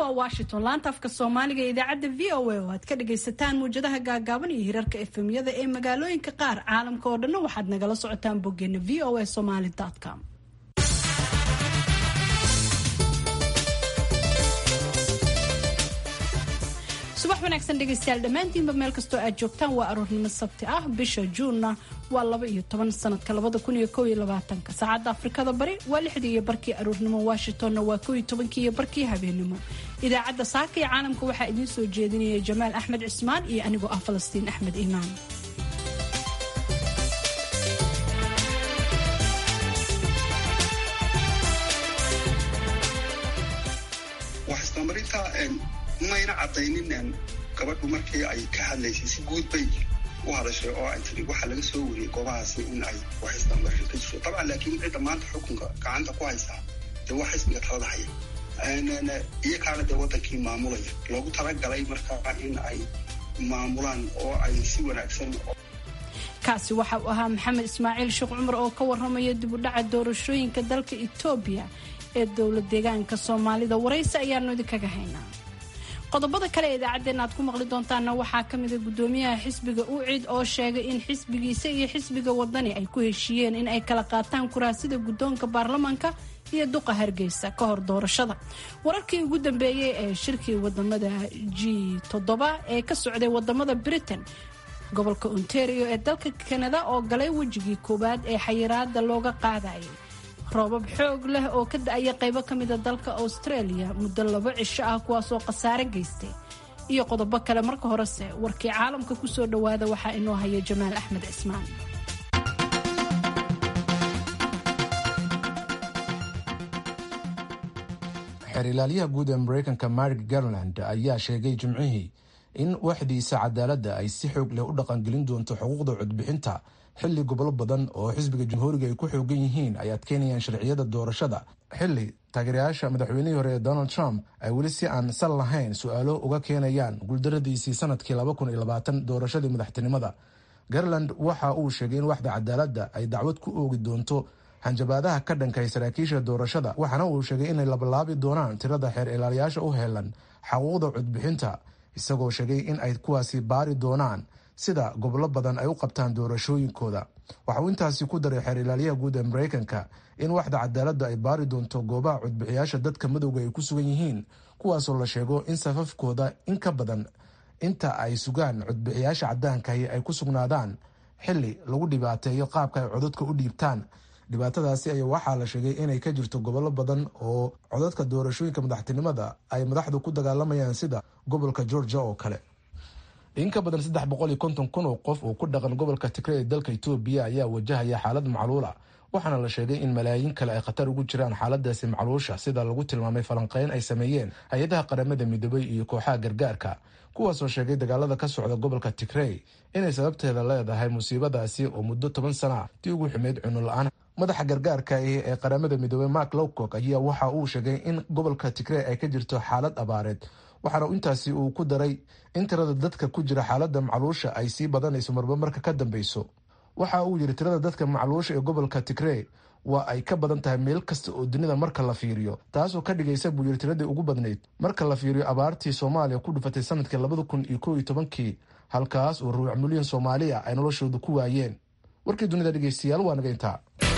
waa washington laanta afka soomaaliga ee idaacadda v o a oo aad ka dhagaysataan muwjadaha gaagaaban iyo hirarka efemyada ee magaalooyinka qaar caalamka oo dhanna waxaad nagala socotaan boggeena v o a somaly com subax wanaagsan dhegaystayaal dhammaantiinba meel kastoo aad joogtaan waa aroornimo sabti ah bisha juunna waa laba iyo toban sanadka labada kun iyo kow iyo labaatanka saacadda afrikada bari waa lixdii iyo barkii aroornimo washingtonna waa kow iyo tobankii iyo barkii habeenimo idaacadda saaka iyo caalamka waxaa idiin soo jeedinaya jamaal axmed cismaan iyo anigoo ah falastiin axmed iimaan mayna cadaynin gabadhu markii ay ka hadlaysay si guud bay u hadashay oo ay tiri waxaa laga soo wariyey goobahaasi in ay waxaystaan marin ka jirto dabcan laakiin cidda maanta xukunka gacanta ku haysaa dee waa xisbiga talada haya iyakaana dee wadankii maamulaya loogu talagalay markaa in ay maamulaan oo ay si wanaagsan kaasi waxa uu ahaa maxamed ismaaciil sheekh cumar oo ka waramaya dibudhaca doorashooyinka dalka etoobiya ee dowlad deegaanka soomaalida waraysi ayaanu idinkaga haynaa qodobada kale ee idaacaddeenna aad ku maqli doontaanna waxaa ka mida guddoomiyaha xisbiga ucid oo sheegay in xisbigiisa iyo xisbiga wadani ay ku heshiiyeen in ay kala qaataan kuraasida guddoonka baarlamaanka iyo duqa hargeysa ka hor doorashada wararkii ugu dambeeyey ee shirkii wadamada g toddoba ee ka socday wadamada britain gobolka ontario ee dalka kanada oo galay wejigii koowaad ee xayiraada looga qaadayay roobab xoog leh oo ka da-aya qaybo ka mida dalka australia muddo labo cisho ah kuwaasoo khasaare geystay iyo qodobo kale marka horese warkii caalamka kusoo dhowaada waxaa inoo haya jamaal axmed cismaan xeer ilaaliyaha guud ee mareykanka marik garland ayaa sheegay jimcihii in waxdiisa cadaaladda ay si xoog leh u dhaqangelin doonto xuquuqda codbixinta xilli gobolo badan oo xisbiga jamhuuriga ay ku xoogan yihiin ay adkeynayaan sharciyada doorashada xilli taageerayaasha madaxweynihii hore ee donald trump ay weli si aan sal lahayn su-aalo uga keenayaan guuldaradiisii sanadkii doorashadii madaxtinimada garland waxa uu sheegay in waxda cadaaladda ay dacwad ku oogi doonto hanjabaadaha ka dhankay saraakiisha doorashada waxaana uu sheegay inay labalaabi doonaan tirada xeer ilaaliyaasha u heelan xaquuqda codbixinta isagoo sheegay in ay kuwaasi baari doonaan sida gobolo badan ay u qabtaan doorashooyinkooda waxa uu intaasi ku daray xeer ilaaliyaha guud ee mareykanka in waxda cadaaladda ay baari doonto goobaha codbixiyaasha dadka madowga ay ku sugan yihiin kuwaasoo la sheego in safafkooda in ka badan inta ay sugaan codbixiyaasha cadaankahi ay ku sugnaadaan xili lagu dhibaateeyo qaabka ay codadka u dhiibtaan dhibaatadaasi ayaa waxaa la sheegay inay ka jirto gobollo badan oo codadka doorashooyinka madaxtinimada ay madaxdu ku dagaalamayaan sida gobolka georgia oo kale in ka badan saddex boqol iyo konton kun oo qof oo ku dhaqan gobolka tigre ee dalka etoobiya ayaa wajahaya xaalad macluula waxaana la sheegay in malaayiin kale ay khatar ugu jiraan xaaladaasi macluusha sida lagu tilmaamay falanqeyn ay sameeyeen hay-adaha qaramada midoobay iyo kooxaha gargaarka kuwaasoo sheegay dagaalada ka socda gobolka tigrey inay sababteeda leedahay musiibadaasi oo muddo toban sana tii ugu xumeyd cuno la-aan madaxa gargaarka ee qaramada midoobey mark lowcock ayaa waxa uu sheegay in gobolka tigrey ay ka jirto xaalad abaareed waxaana intaasi uu ku daray in tirada dadka ku jira xaalada macluusha ay sii badanayso marba marka ka dambeyso waxa uu yidhi tirada dadka macluusha ee gobolka tigrey waa ay ka badan tahay meel kasta oo dunida marka la fiiriyo taasoo ka dhigaysa buu yidhi tiradii ugu badnayd marka la fiiriyo abaartii soomaaliya ku dhufatay sanadkii labada kun iyo kow iyo tobankii halkaas oo ruuc milyan soomaaliya ay noloshooda ku waayeen warkii dunida dhegeystayaal waa naga intaa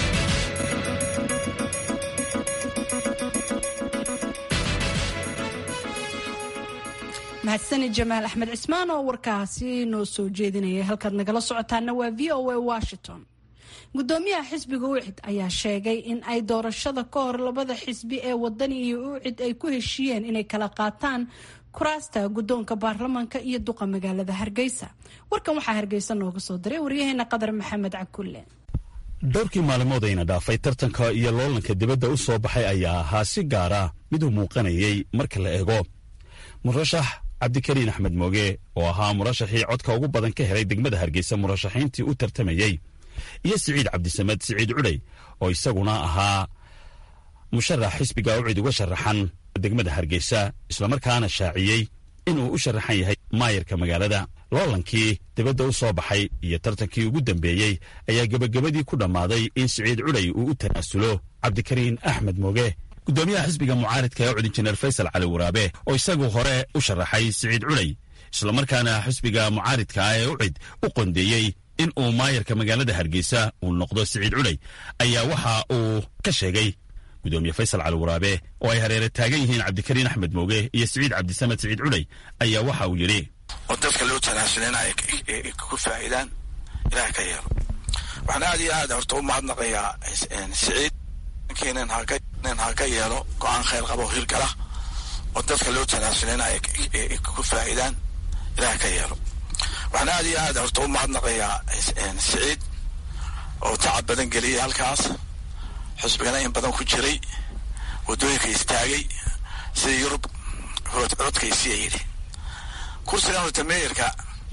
mahadsani jamaal axmed cismaan oo warkaasi noo soo jeedinaya halkaad nagala socotaana waa v o a washington gudoomiyaha xisbiga ucid ayaa sheegay in ay doorashada ka hor labada xisbi ee wadani iyo ucid ay ku heshiiyeen inay kala qaataan kuraasta guddoonka baarlamaanka iyo duqa magaalada hargeysa warkan waxaa hargeysa nooga soo diray waryaheena qadar maxamed cakulle dhowrkii maalmood ayna dhaafay tartanka iyo loolanka dibadda u soo baxay ayaa ahaa si gaara mid u muuqanayay marka la eego murashax cabdikariin axmed mooge oo ahaa murashaxii codka ugu badan ka helay degmada hargeysa murashaxiintii u tartamayey iyo siciid cabdisamed siciid cudhay oo isaguna ahaa musharax xisbiga ucid uga sharaxan degmada hargeysa islamarkaana shaaciyey inuu u sharaxan yahay maayarka magaalada loolankii dibadda u soo baxay iyo tartankii ugu dambeeyey ayaa gebagabadii ku dhammaaday in siciid cudhay uu u tanaasulo cabdikariin axmed mooge guddoomiyaha xisbiga mucaaridka ee cud injineer faysal cali waraabe oo isagu hore u sharaxay siciid culey islamarkaana xisbiga mucaaridka ah ee ucid u qondeeyey in uu maayarka magaalada hargeysa uu noqdo siciid culey ayaa waxa uu ka sheegay gudoomiye faysal cali waraabe oo ay hareere taagan yihiin cabdikariin axmed mooge iyo siciid cabdisamed siciid culey ayaa waxa uu yidhi oo dadka loo tanaasulena ay ku faa'iidaan ilaah ka yeelo waxaan aad iyo aad horta u mahadnaqayaa siciid nin ha ka yeelo go-aan khayr qabo hirgala oo dadka loo tanaasulena ay ku faa'iidaan ilaah ka yeelo waxaan aad iyo aad horta u mahadnaqayaa siciid oo tacab badan geliyay halkaas xusbigana in badan ku jiray waddooyinka istaagay sida yurub codkaysiya yidhi kursigan horta meeyarka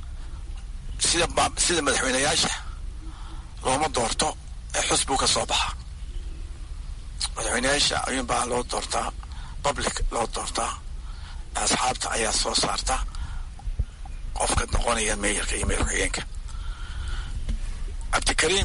sida sida madaxweyneyaasha looma doorto ee xusbigu ka soo baxa madaxweyneyaasha ayuun baa loo doortaa public loo doortaa asxaabta ayaa soo saarta qofka noqonaya meeyarka iyo meeyar ku-xigeenka cabdikariim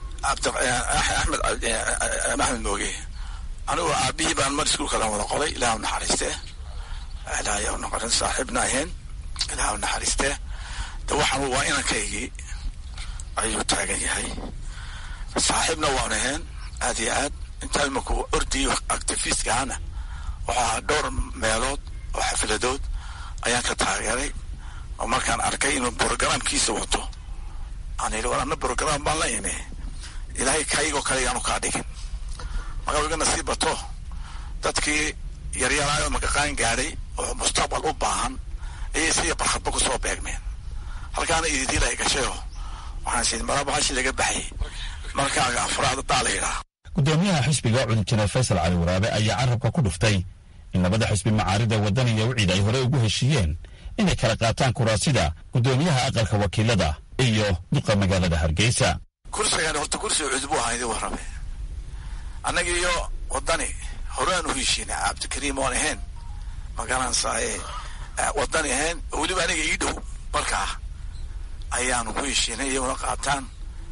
axmed axmed mooge anigu aabihii baan mar iskuulka la wada qoray ilaah u naxariistee ilaah noqorin saaxiibna ahayn ilaah u naxariistee de waxaan waa inankaygii ayuu taagan yahay saaxiibna waan ahayn aad iyo aad intaa imaku ordiyo activistka ahna waxaa ahaa dhowr meelood oo xafiladood ayaan ka taageeray oo markaan arkay inuu brogramkiisa wato aan yidhi war anna brogram baan la imi ilaahay kaygoo kale yaanu kaa dhigin marka igana sii bato dadkii yaryaraayo makaqaan gaadhay oo mustaqbal u baahan ayay siya barkhadba kusoo beegmeen halkaana ididiil ay gashayo waxaan siin marabahashi laga baxayay markaaga afraad daa la yidhaah gudoomiyaha xisbiga cud injineer faysal cali waraabe ayaa carabka ku dhuftay in labada xisbi macaarida wadaniya wicid ay hore ugu heshiiyeen inay kala qaataan kuraasida gudoomiyaha aqalka wakiilada iyo duqa magaalada hargeysa kursigan horta kursiga cudbu ahaa idin warrame annaga iyo wadani horaan u heshiina cabdikariim oon ahayn magaranaysaye wadani ahayn oo weliba aniga ii dhow markaa ayaanu ku heshiinay iyaguna qaataan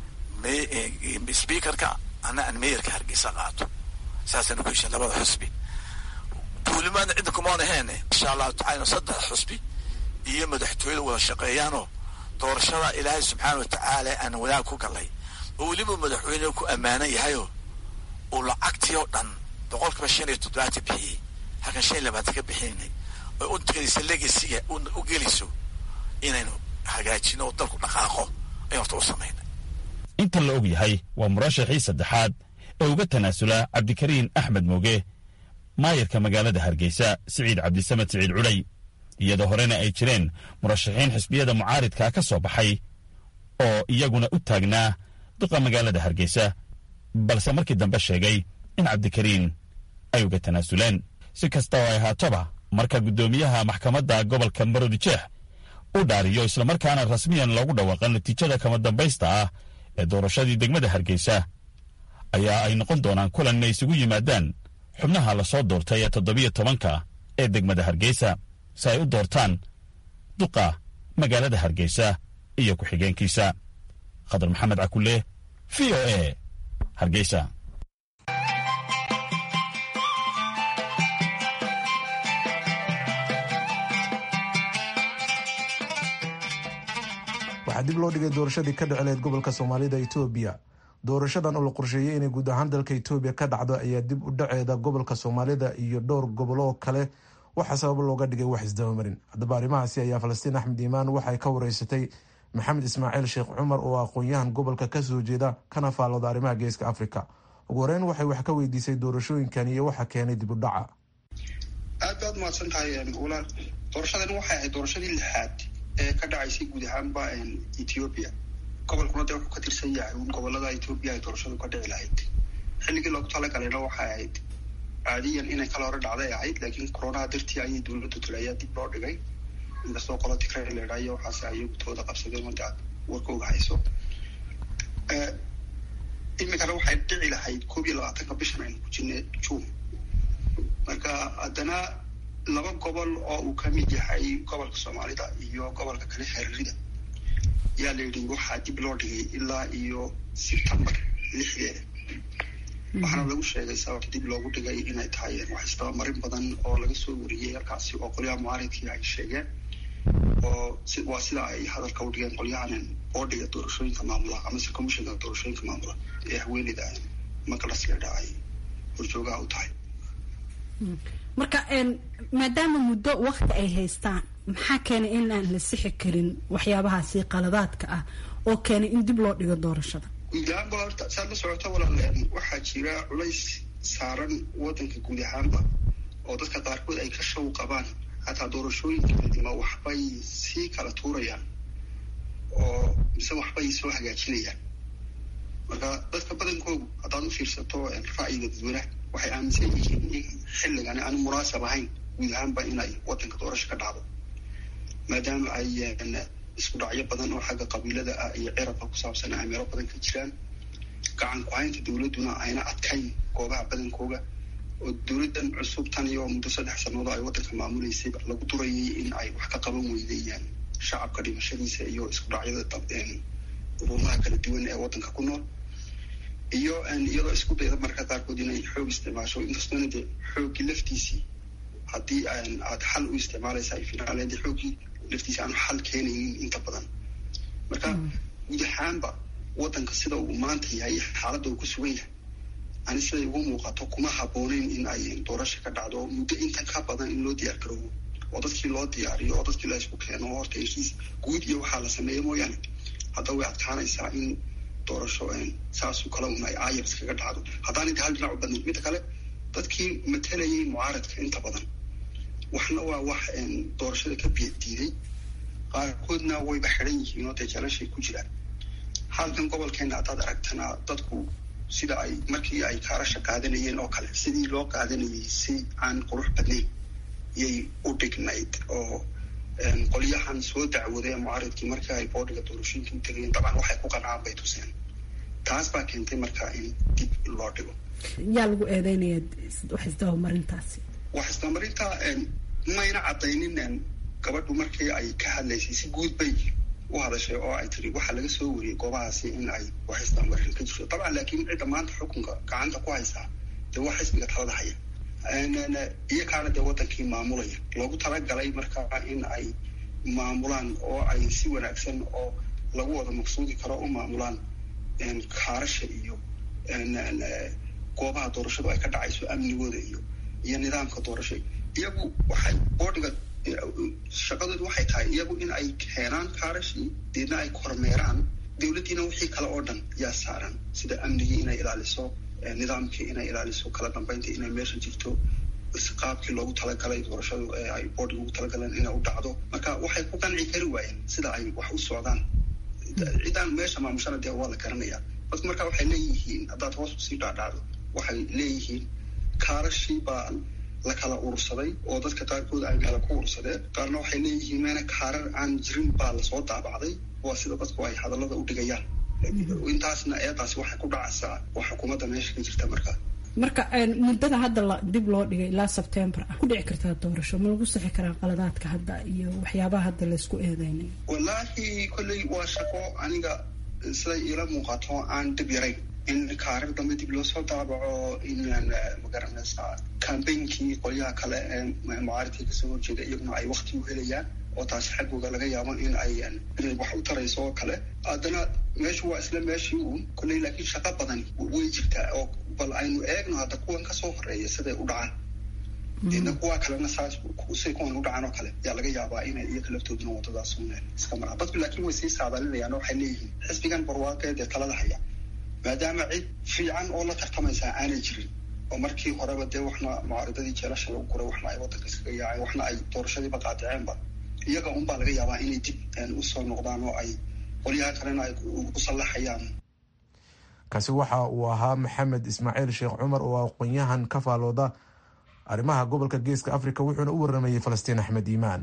speakerka ana aan meeyarka hargeysa qaato saasaan ku heshiin labada xusbi duulimaadna cidda kumaan ahayn insha allahu tacala saddex xusbi iyo madaxtooyada wada shaqeeyaanoo doorashada ilaahay subxaana watacaala aan wadaag ku galay oo weliba madaxweyne ku ammaanan yahayoo uu lacagtii oo dhan boqolkiiba shan iyo toddobaatan bixiyey halkan shan iyo labaatan ka bixinay oo u teganaysa legasiga u gelayso inaynu hagaajino oo dalku dhaqaaqo ayaan horta u samayna inta la og yahay waa murashaxii saddexaad ee uga tanaasula cabdikariin axmed mooge maayarka magaalada hargeysa siciid cabdisamed siciid culay iyadoo horena ay jireen murashaxiin xisbiyada mucaaridka ka soo baxay oo iyaguna u taagnaa duqa magaalada hargeysa balse markii dambe sheegay in cabdikariin ay uga tanaasuleen si kasta oo ay ahaatoba marka guddoomiyaha maxkamadda gobolka maroodijeex u dhaariyo islamarkaana rasmiyan loogu dhawaaqa natiijada kama dambaysta ah ee doorashadii degmada hargeysa ayaa ay noqon doonaan kulan inay isugu yimaadaan xubnaha lasoo doortay ee toddobiyo tobanka ee degmada hargeysa si ay u doortaan duqa magaalada hargeysa iyo ku-xigeenkiisa khadar maxamed cakulle v o a hargeysa waxaa dib loo dhigay doorashadii ka dhicileed gobolka soomaalida etoobiya doorashadan oo la qorsheeyey inay guud ahaan dalka etoobiya ka dhacdo ayaa dib u dhaceeda gobolka soomaalida iyo dhowr gobolo oo kale waxaa sabab looga dhigay wax isdabamarin haddaba arrimahaasi ayaa falastiin axmed iimaan waxay ka wareysatay maxamed ismaaciil sheekh cumar oo aqoon-yahan gobolka kasoo jeeda kana faallooda arrimaha geeska africa ugu horeyn waxay wax ka weydiisay doorashooyinkan iyo waxa keenay dib u dhaca aad baad mahadsan tahay walaal doorashadan waxay ahayd doorashadii lixaad ee ka dhacaysay guud ahaanba ethiopia gobolkuna dee wuxuu ka tirsan yahay un gobolada ethiopia ay doorashadu ka dhici lahayd xilligii loogu talagalayna waxay ahayd caadiyan inay kala hore dhacday ahayd laakiin coronaha dartii ayay dowladdu tule ayaa dib loo dhigay inkastoo qolo tigray leedhaayo waxaase ayagutooda qabsadeen wada aad warkooga hayso iminkana waxay dhici lahayd koob iyo labaatanka bishan aynu ku jirnay june marka haddana laba gobol oo uu ka mid yahay gobolka soomaalida iyo gobolka kale xeririda ayaa la yidhi waxaa dib loo dhigay ilaa iyo sebtembar lixdeeda waxaana lagu sheegay sababta dib loogu dhigay inay tahay wax isdabamarin badan oo laga soo wariyey halkaasi oo qolyaha mucaaridkii ay sheegeen oo waa sida ay hadalka u dhigeen qolyahan boodhiga doorashooyinka maamula amase commishinka doorashooyinka maamula ee haweeneyda maqlas leedha ay horjoogaha u tahay marka maadaama muddo wakti ay haystaan maxaa keenay in aan la sixi karin waxyaabahaasi qaladaadka ah oo keenay in dib loo dhigo doorashada guud ahaanba horta saad la socoto walaal waxaa jira culays saaran wadanka guud ahaanba oo dadka qaarkood ay ka shaw qabaan hataa doorashooyinkeedima waxbay sii kala tuurayaan oo mise waxbay soo hagaajinayaan marka dadka badankoodu haddaad u fiirsato ra'yiga dadweynaha waxay aaminsan yihiin in xilligani aanu munaasab ahayn guud ahaanba inay wadanka doorasho ka dhacdo maadaama ay isku dhacyo badan oo xagga qabiilada ah iyo cirabka ku saabsan ay meelo badan ka jiraan gacan ku-haynta dowladduna ayna adkayn goobaha badankooga oo dowladdan cusub tan iyo muddo saddex sannadood ay waddanka maamuleysay lagu durayay in ay wax ka qaban weydayaan shacabka dhimashadiisa iyo isku dhacyada urumaha kala duwan ee waddanka ku nool iyo iyadoo isku dayda marka qaarkood inay xoog isticmaasho inkastoona dee xooggii laftiisii haddii aad xal u isticmaalaysa ay finaaleed xooggii laftiisa aanu xal keenaynin inta badan marka guud ahaanba waddanka sida uu maanta yahay xaaladda uu ku sugan yahay ani siday ugu muuqato kuma habbooneyn in ay doorasha ka dhacdo muddo intan ka badan in loo diyaar garoobo oo dadkii loo diyaariyo oo dadkii la isku keeno horta heshiis guud iyo waxaa la sameeya mooyaane hadda way adkaanaysaa in doorasho saasoo kale un ay ayars kaga dhacdo haddaan inta hal dhinac u badnayd midda kale dadkii matalayay mucaaradka inta badan waxna waa wax doorashada ka biya diiday qaarkoodna wayba xidhan yihiin oo dee jalashay ku jiraan halkan gobolkeena haddaad aragtana dadku sida ay markii ay kaarasha qaadanayeen oo kale sidii loo qaadanayay si aan qurux badnayn yay u dhignayd oo qolyahan soo dacwaday mucaaridkii markii ay boodhiga doorashooyinka u tegayeen dabcan waxay ku qancaan bay tuseen taas baa keentay marka in dib loo dhigo yaa lagu eedeynaya wax isdabamarintaasi wax isdabamarinta mayna caddaynin gabadhu markii ay ka hadlaysay si guud bay u hadashay oo ay tiri waxaa laga soo wariyey goobahaasi in ay wax isdabamarin ka jirto dabcan laakiin cidda maanta xukunka gacanta ku haysaa dee waa xisbiga talada haya iyakaana dee wadankii maamulaya loogu talagalay markaa in ay maamulaan oo ay si wanaagsan oo lagu wada maqsuudi karo u maamulaan kaarasha iyo goobaha doorashadu ay ka dhacayso amnigooda iyo iyo nidaamka doorasho iyagu waxay boodhiga shaqadoodu waxay tahay iyagu in ay keenaan kaarashii deedna ay kormeeraan dowladdiina wixii kale oo dhan yaa saaran sida amnigii inay ilaaliso nidaamkii inay ilaaliso kala dambeynta inay meesha jirto qaabkii loogu talagalay doorashadu ee ay boodhiga ugu talagaleen inay u dhacdo marka waxay ku qanci kari waayeen sida ay wax u socdaan ciddaan meesha maamushana dee waa la garanayaa dadku marka waxay leeyihiin haddaad hoos usii dhaadhacdo waxay leeyihiin kaarashii baa la kala urursaday oo dadka qaarkood ay meela ku urursadeen qaarna waxay leeyihiin meena kaarar aan jirin baa lasoo daabacday waa sida dadku ay hadallada u dhigayaan intaasna eedaasi waxay ku dhacaysaa waa xukuumadda meesha ka jirta markaa marka muddada hadda la dib loo dhigay ilaa sebtembar ah ku dhici kartaa doorasho ma lagu sixi karaa qaladaadka hadda iyo waxyaabaha hadda laysku eedeynay wallaahi kolley waa shaqo aniga siday iila muuqato aan dib yarayn in kaarar dambe dib loo soo daabaco in magaranaysaa cambainkii qolyaha kale ee mucaaridkii kasoo horjeeda iyaguna ay wakti u helayaan oo taasi xaggooga laga yaabo in ay inay wax u tarayso oo kale haddana meeshu waa isla meeshii uun kolley laakiin shaqo badani way jirtaa oo bal aynu eegno hadda kuwan kasoo horeeya siday u dhacaan deedna kuwa kalena saas say kuwan u dhacaan oo kale yaa laga yaabaa inay iyaga laftooduna wadadaas un iska maraan dadku laakiin way sii saadalinayaan oo waxay leeyihiin xisbigan barwaaqeed ee talada haya maadaama cid fiican oo la tartamaysaa aanay jirin oo markii horeba dee waxna mucaaridadii jeelasha lagu guray waxna ay waddanka iskaga yaaceen waxna ay doorashadiiba qaadiceenba iyaga unbaa laga yaabaa inay dib usoo noqdaan oo ay qolyaha kalena ay u sallaxayaan kaasi waxa uu ahaa maxamed ismaaciil sheekh cumar oo aqoon-yahan ka faalooda arrimaha gobolka geeska afrika wuxuuna u waramayey falastiin axmed iimaan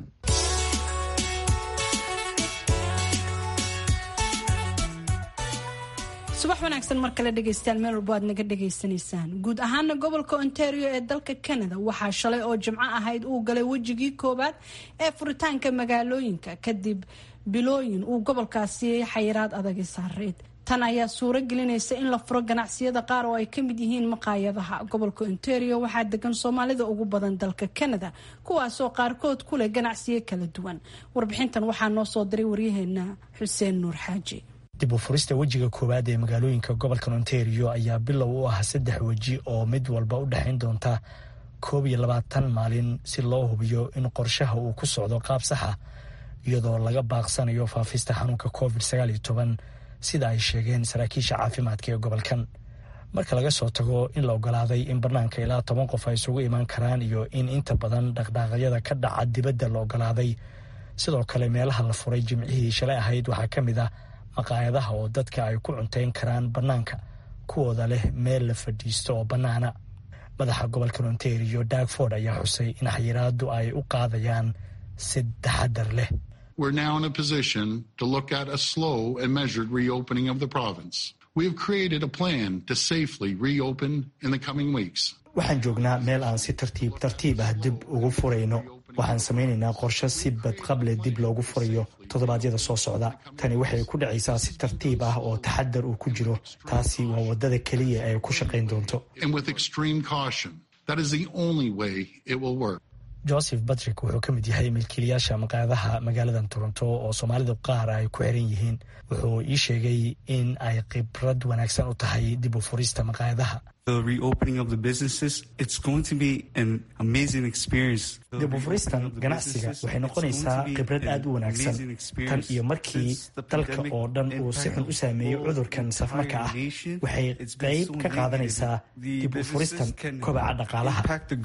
subax wanaagsan mar kale dhegaystayaal meel walbo aad naga dhagaysanaysaan guud ahaana gobolka ontario ee dalka canada waxaa shalay oo jimco ahayd uu galay wejigii koowaad ee furitaanka magaalooyinka kadib bilooyin uu gobolkaasi xayiraad adagi saareyd tan ayaa suuro gelinaysa in la furo ganacsiyada qaar oo ay ka mid yihiin maqaayadaha gobolka ontario waxaa degan soomaalida ugu badan dalka canada kuwaasoo qaarkood ku leh ganacsiyo kala duwan warbixintan waxaa noo soo diray waryaheena xuseen nuur xaaji dib u furista wejiga koowaad ee magaalooyinka gobolka ontario ayaa bilow u ah saddex weji oo mid walba u dhexayn doonta koob iyo labaatan maalin si loo hubiyo in qorshaha uu ku socdo qaab saxa iyadoo laga baaqsanayo faafista xanuunka covid sagaal iyo toban sida ay sheegeen saraakiisha caafimaadka ee gobolkan marka laga soo tago in la ogolaaday in bannaanka ilaa toban qof ay isugu imaan karaan iyo in inta badan dhaqdhaaqyada ka dhaca dibadda la ogolaaday sidoo kale meelaha la furay jimcihii shalay ahayd waxaa ka mid ah maqaayadaha oo dadka ay ku cuntayn karaan bannaanka kuwooda leh meel la fadhiisto oo bannaana madaxa gobolka ontario dagford ayaa xusay in xayiraadu ay u qaadayaan si taxadar leh We're now in a position to look at a slow and measured reopening of the province. We have created a plan to safely reopen in the coming weeks. waxaan joognaa meel aan si tartiib tartiib ah dib ugu furayno waxaan samaynaynaa qorshe si badqable dib loogu furayo toddobaadyada soo socda tani waxay ku dhacaysaa si tartiib ah oo taxadar uu ku jiro taasi waa waddada keliya ay ku shaqayn doonto And with extreme caution, that is the only way it will work. joseph batrick wuxuu ka mid yahay milkiilayaasha maqaayadaha magaaladan toronto oo soomaalida qaar ay ku xiran yihiin wuxuu ii sheegay in ay khibrad wanaagsan u tahay dib u furista maqaayadaha dib u furistan ganacsiga waxay noqonaysaa khibrad aad u wanaagsan tan iyo markii dalka oo dhan uu si xun u saameeyey cudurkan safmarka ah waxay qayb ka qaadanaysaa dib u furistan kobaca dhaqaalaha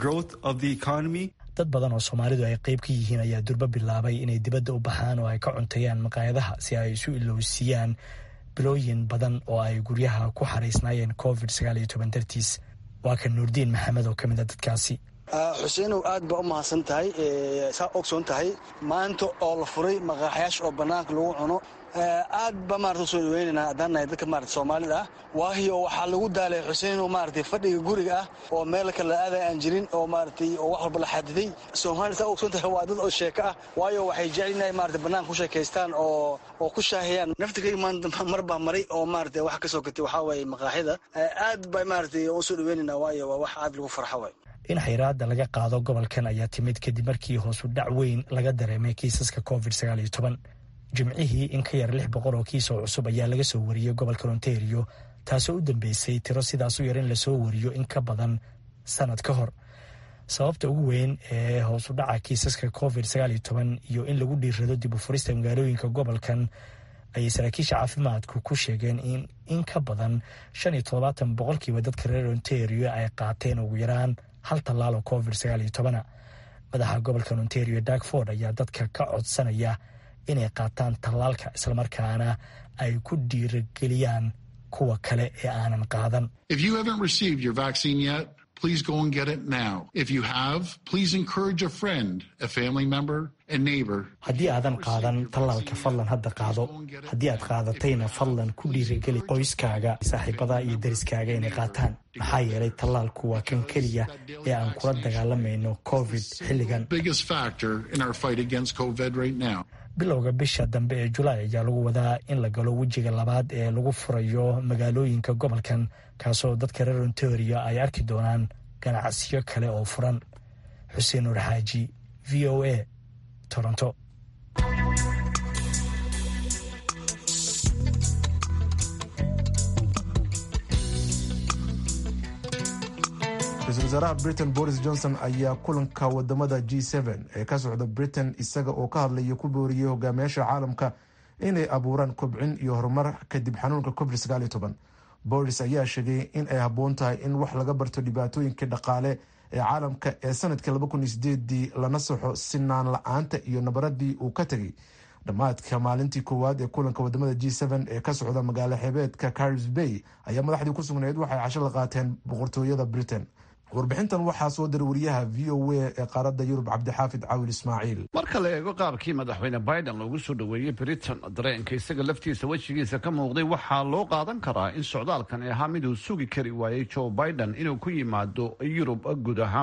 dad badan oo soomaalidu ay qayb ka yihiin ayaa durbo bilaabay inay dibadda u baxaan oo ay ka cunteeyaan maqaayadaha si ay isu ilowsiiyaan bilooyin badan oo ay guryaha ku xaraysnaayeen covid sagaal iyo toban dartiis waa kan nuurdiin maxamed oo ka mid a dadkaasi xuseenow aad baa u mahadsan tahay saa ogsoon tahay maanta oo la furay maqaaxyaasha oo bannaanka lagu cuno aad ba maarata usoo dhaweynaynaa haddaan nahay dadka maarata soomaalida ah waayo waxaa lagu daalay xuseenow maaragtay fadhiga guriga ah oo meel kale aaday aan jirin oo maaratay oo wax walba la xadiday soomaalida saa ogsoon tahay waa dad oo sheeko ah waayo waxay jecel inay maarata bannaanka ku sheekaystaan oo oo ku shaahiyaan naftigayga maanta mar baa maray oo maarata wax ka soo gatay waxaa waaye maqaaxyada aad ba maaratay usoo dhaweynaynaa waayo waa wax aad lagu farxo waay in xayraada laga qaado gobolkan ayaa timid kadib markii hoosu dhac weyn laga dareemay kiisaska covid sagaal iyo toban jimcihii in ka yar lix boqol oo kiis oo cusub ayaa laga soo wariyey gobolka ontario taasoo u dambeysay tiro sidaas u yar in lasoo wariyo in ka badan sanad ka hor sababta ugu weyn ee hoosu dhaca kiisaska covid sagaal iyo toban iyo in lagu dhiirrado dib u furista magaalooyinka gobolkan ayay saraakiisha caafimaadku ku sheegeen in in ka badan shan iyo toddobaatan boqolkiiba dadka reer ontario ay qaateen ugu yaraan hal tallaal oo covid sagaal iyo tobana madaxa gobolka ontario dagford ayaa dadka ka codsanaya inay qaataan tallaalka islamarkaana ay ku dhiirageliyaan kuwa kale ee aanan qaadan If you haven't received your vaccine yet, please go and get it now. If you have, please encourage a friend, a family member, a neighbor. haddii aadan qaadan tallaalka fadlan hadda qaado haddii aad qaadatayna fadlan ku dhiirigeli qoyskaaga saaxiibada iyo deriskaaga inay qaataan maxaa yeelay tallaalku waa kan keliya ee aan kula dagaalamayno covid xilligan Biggest factor in our fight against COVID right now. bilowga bisha dambe ee julaay ayaa lagu wadaa in la galo wejiga labaad ee lagu furayo magaalooyinka gobolkan kaasoo dadka reer ontario ay arki doonaan ganacsiyo kale oo furan xuseen nuur xaaji v o a toronto ra-iisul wasaaraha britain boris johnson ayaa kulanka wadamada g ee ka socda britain isaga oo ka hadlaya ku booriyey hogaamiyaasha caalamka inay abuuraan kobcin iyo horumar kadib xanuunka covid boris ayaa sheegay in ay habboon tahay in wax laga barto dhibaatooyinka dhaqaale ee caalamka ee sanadkii lana saxo sinaan la-aanta iyo nabaradii uu ka tegay dhammaadka maalintii koowaad ee kulanka wadamada g ee ka socda magaalo xeebeedka caris bay ayaa madaxdii ku sugnayd waxay casho la qaateen boqortooyada britain warbixintan waxaa soo diray wariyaha v o a ee qaaradda yurub cabdixaafid caawil ismaaciil marka la eego qaabkii madaxweyne biden loogu soo dhoweeyey britain dareenka isaga laftiisa wejigiisa ka muuqday waxaa loo qaadan karaa in socdaalkan ahaa miduu sugi kari waayey joe biden inuu ku yimaado yurub guud ahaanba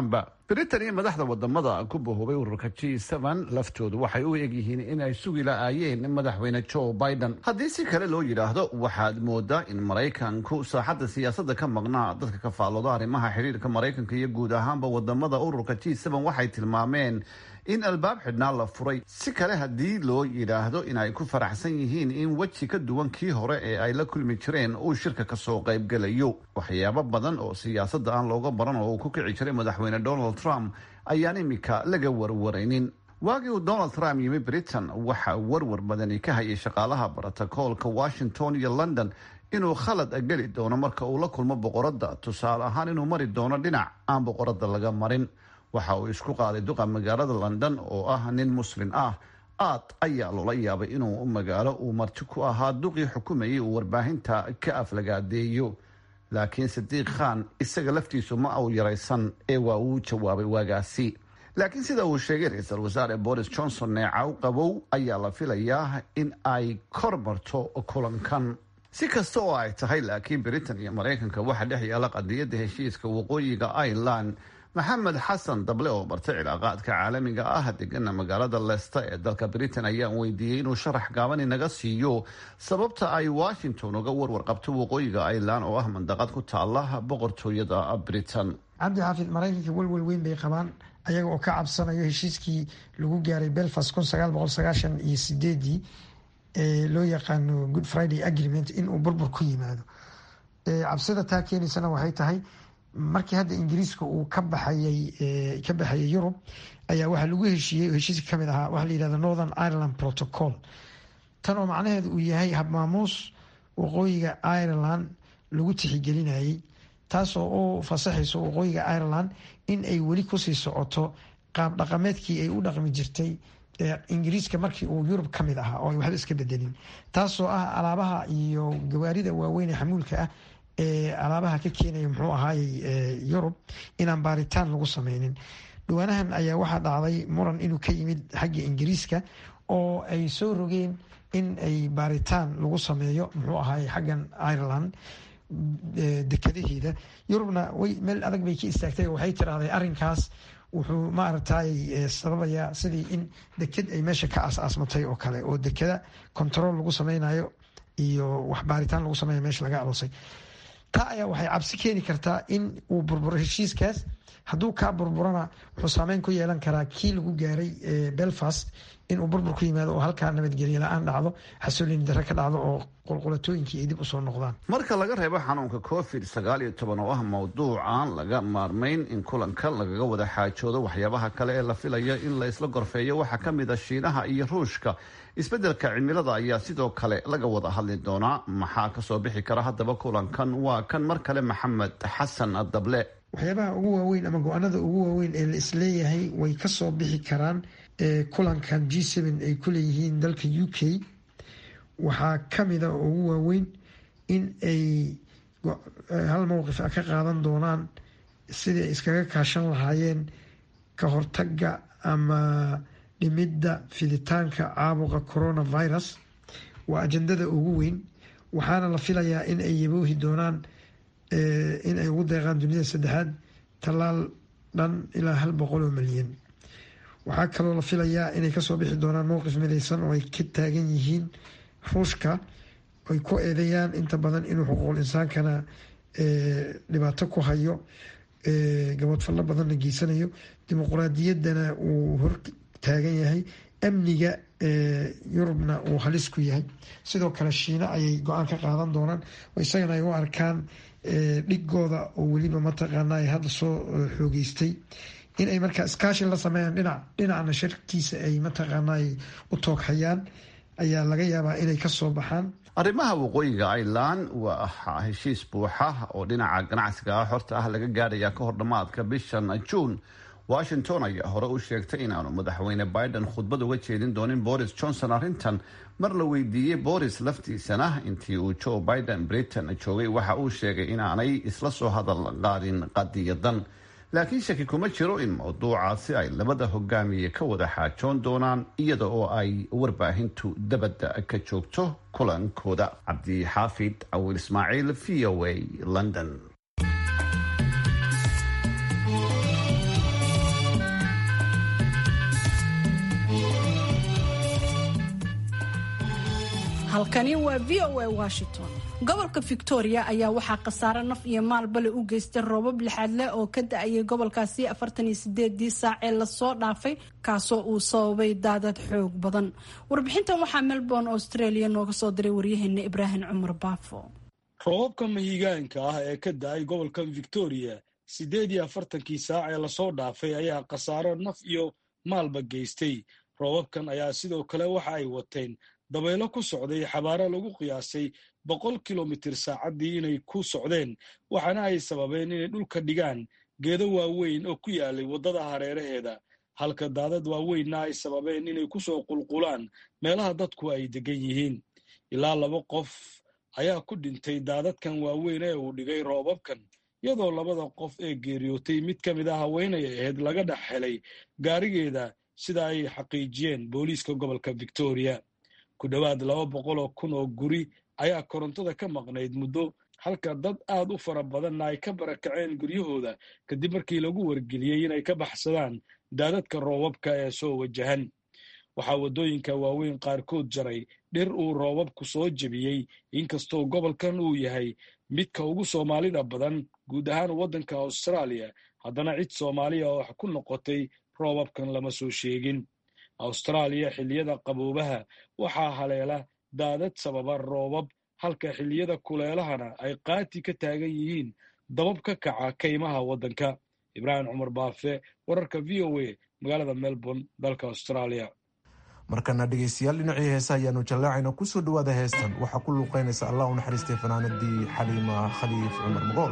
britain iyo madaxda wadamada ku bahoobay ururka g laftoodu waxay u egyihiin inay sugi la-aayeen madaxweyne joe biden haddii si kale loo yidhaahdo waxaad moodaa in maraykanku saaxadda siyaasadda ka maqnaa dadka ka faallooda arrimaha xidhiirka maraykanka iyo guud ahaanba wadamada ururka g waxay tilmaameen in albaab xidhnaa la furay si kale haddii loo yidhaahdo in ay ku faraxsan yihiin in weji ka duwan kii hore ee ay la kulmi jireen uu shirka kasoo qaybgelayo waxyaabo badan oo siyaasadda aan looga baran oo uu ku kici jiray madaxweyne donald trump ayaan imika laga warwaraynin waagii uu donald trump yimi britain waxa warwar badani ka hayay shaqaalaha brotocoolka washington iyo london inuu khalad geli doono marka uu la kulmo boqoradda tusaale ahaan inuu mari doono dhinac aan boqoradda laga marin waxa uu isku qaaday duqa magaalada london oo ah nin muslin ah aad ayaa loola yaabay inuu magaalo uu marti ku ahaa duqii xukumayay uu warbaahinta ka aflagaadeeyo laakiin sadiiq khan isaga laftiisu ma uu yaraysan ee waa uu jawaabay waagaasi laakiin sida uu sheegay ra-iisul wasaare boris johnson neecaw qabow ayaa la filayaa in ay kor marto kulankan si kasta oo ay tahay laakiin britain iyo maraykanka waxaa dhex yaala qadiyadda heshiiska waqooyiga ireland maxamed xasan dable oo bartay cilaaqaadka caalamiga ah degana magaalada leicester ee dalka britain ayaan weydiiyey inuu sharax gaaban inaga siiyo sababta ay washington uga warwar qabto waqooyiga ireland oo ah mandaqad ku taala boqortooyada britain cabdi xaafid maraykanka welwel weyn bay qabaan ayaga oo ka cabsanayo heshiiskii lagu gaaray belfast kun sagaal boqol sagaashan iyo sideedii ee loo yaqaano good friday agreement inuu burbur ku yimaado cabsida taa keenaysana waxay tahay markii hadda ingiriiska uu ka baxayay ka baxayay yurub ayaa waxaa lagu heshiiyey heshiiska kamid ahaa waxaa la yihahda northern ireland protocol tan oo macnaheedu uu yahay habmaamuus waqooyiga ireland lagu tixigelinayay taasoo u fasaxayso waqooyiga ireland in ay weli kusii socoto qaab dhaqameedkii ay u dhaqmi jirtay ingiriiska markii uu yurub ka mid ahaa oo ay waxba iska bedelin taasoo ah alaabaha iyo gawaarida waaweyn ee xamuulka ah ee alaabaha ka keenaya muxuu ahaayey yurub inaan baaritaan lagu sameynin dhawaanahan ayaa waxaa dhacday muran inuu ka yimid xagga ingiriiska oo ay soo rogeen in ay baaritaan lagu sameeyo muxuu ahaayey xaggan ireland dekadaheeda yurubna way meel adag bay ka istaagtay oo waxay tiraahday arrinkaas wuxuu maaragtay sababayaa sidii in deked ay meesha ka aas-aasmatay oo kale oo dekada control lagu sameynayo iyo wax baaritaan lagu sameynaya meesha laga aroosay taa ayaa waxay cabsi keeni kartaa in uu burburo heshiiskaas hadduu kaa burburana wuxuu saameyn ku yeelan karaa kii lagu gaaray belfast inuu burbur ku yimaado oo halkaa nabadgelye la-aan dhacdo xasoolini dare ka dhacdo oo qulqulatooyinkii ay dib usoo noqdaan marka laga reebo xanuunka covid sagaal iyo toban oo ah mowduuc aan laga maarmayn in kulanka lagaga wada xaajoodo waxyaabaha kale ee la filayo in la isla gorfeeyo waxaa ka mid a shiinaha iyo ruushka isbeddelka cimilada ayaa sidoo kale laga wada hadli doonaa maxaa kasoo bixi kara haddaba kulankan waa kan mar kale maxamed xasan dable waxyaabaha ugu waaweyn ama go-aanada ugu waaweyn ee la isleeyahay way kasoo bixi karaan kulankan g seven ay ku leeyihiin dalka u k waxaa kamida oo ugu waaweyn in ay hal mowqif a ka qaadan doonaan sidii ay iskaga kaashan lahaayeen ka hortaga ama dhimidda fiditaanka caabuqa coronavirus waa ajandada ugu weyn waxaana la filayaa in ay yaboohi doonaan in ay ugu deeqaan dunida saddexaad tallaal dhan ilaa hal boqol oo milyan waxaa kaloo la filayaa inay kasoo bixi doonaan mowqif midaysan oo ay ka taagan yihiin ruushka ay ku eedeeyaan inta badan inuu xuquuqul insaankana dhibaato ku hayo gabadfallo badanna geysanayo dimuquraadiyaddana uu hor taagan yahay amniga yurubna uu halis ku yahay sidoo kale shiina ayay go-aan ka qaadan doonaan oo isagana ay u arkaan dhigooda oo weliba mataqaana ay hadda soo xoogeystay in ay markaa iskaashi la sameeyaan dhinac dhinacna sharkiisa ay mataqaana ay u tooghayaan ayaa laga yaabaa inay kasoo baxaan arrimaha waqooyiga ireland waa heshiis buuxa oo dhinaca ganacsiga ah xorta ah laga gaadhaya ka hor dhammaadka bishan juun washington ayaa hore u sheegtay inaanu madaxweyne biden khudbad uga jeedin doonin boris johnson arrintan mar la weydiiyey boris laftiisana intii uu joe biden britain joogay waxa uu sheegay inaanay isla soo hadal qaadin qadiyadan laakiin shaki kuma jiro in mawduucaasi ay labada hogaamiye ka wada xaajoon doonaan iyada oo ay warbaahintu dabadda ka joogto kulankooda cabdixaafid awil ismaaciil v o a london halkani waa v o a washington gobolka victoria ayaa waxaa khasaare naf iyo maalbale u geystay roobab lixaad leh oo ka da-ayay gobolkaasi afartan iyo sideedii saac ee lasoo dhaafay kaasoo uu sababay daadad xoog badan warbixintan waxaa melbourne australia nooga soo diray waryaheena ibraahim cumar baafo roobabka mahigaanka ah ee ka da-ay gobolka victoria siddeed iyo afartankii saac ee lasoo dhaafay ayaa khasaaro naf iyo maalba geystay roobabkan ayaa sidoo kale waxa ay wateen dabaylo ku socday xabaaro lagu qiyaasay boqol kilomitir saacaddii inay ku socdeen waxaana ay sababeen inay dhulka dhigaan geedo waaweyn oo ku yaalay waddada hareeraheeda halka daadad waaweynna ay sababeen inay ku soo qulqulaan meelaha dadku ay deggan yihiin ilaa laba qof ayaa ku dhintay daadadkan waaweyn ee uu dhigay roobabkan iyadoo labada qof ee geeriyootay mid ka mid a haweenay ahayd laga dhex helay gaarigeeda sida ay xaqiijiyeen booliiska gobolka victoria ku dhowaad laba boqol oo kun oo guri ayaa korontada ka maqnayd muddo halka dad aad u fara badanna ay ka barakaceen guryahooda kadib markii lagu wargeliyey inay ka baxsadaan daadadka roobabka ee soo wajahan waxaa waddooyinka waaweyn qaarkood jaray dhir uu roobabku soo jebiyey inkastoo gobolkan uu yahay midka ugu soomaalida badan guud ahaan waddanka austraaliya haddana cid soomaaliya oo wax ku noqotay roobabkan lama soo sheegin austraaliya xilliyada qaboobaha waxaa haleela daadad sababa roobab halka xilliyada kuleelahana ay qaati ka taagan yihiin dabab ka kaca kaymaha waddanka ibraahim cumar baafe wararka v o a magaalada melbourne dalka australia markana dhegeystayaal dhinacii heesa ayaanu jallaacayna kusoo dhawaada heestan waxaa ku luuqeynaysa allah u naxariistay fanaanadii xaliima khaliif cumar mogool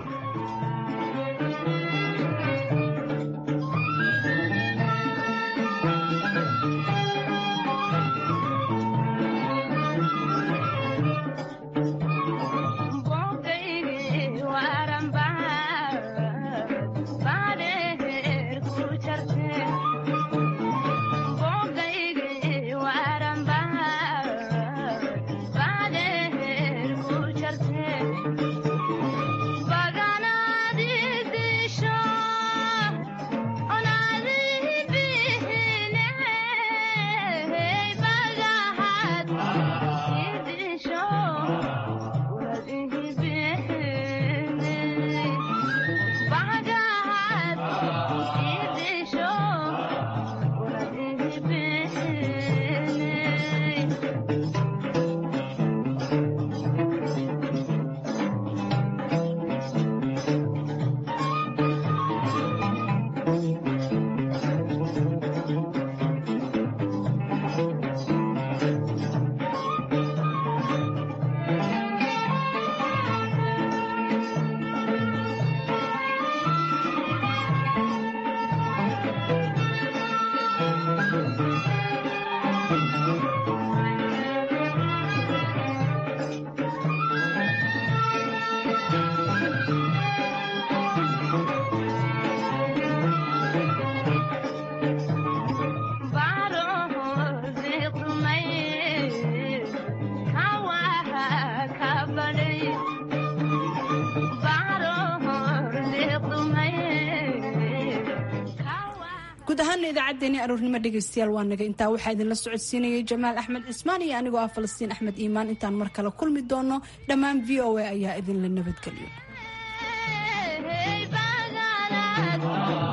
guud ahaana idaacaddeenii aroornimo dhegaystayaal waa naga intaa waxaa idinla socodsiinayay jamaal axmed cismaan iyo anigoo ah falastiin axmed iimaan intaan mar kale kulmi doono dhammaan v o a ayaa idinla nabadgeliyo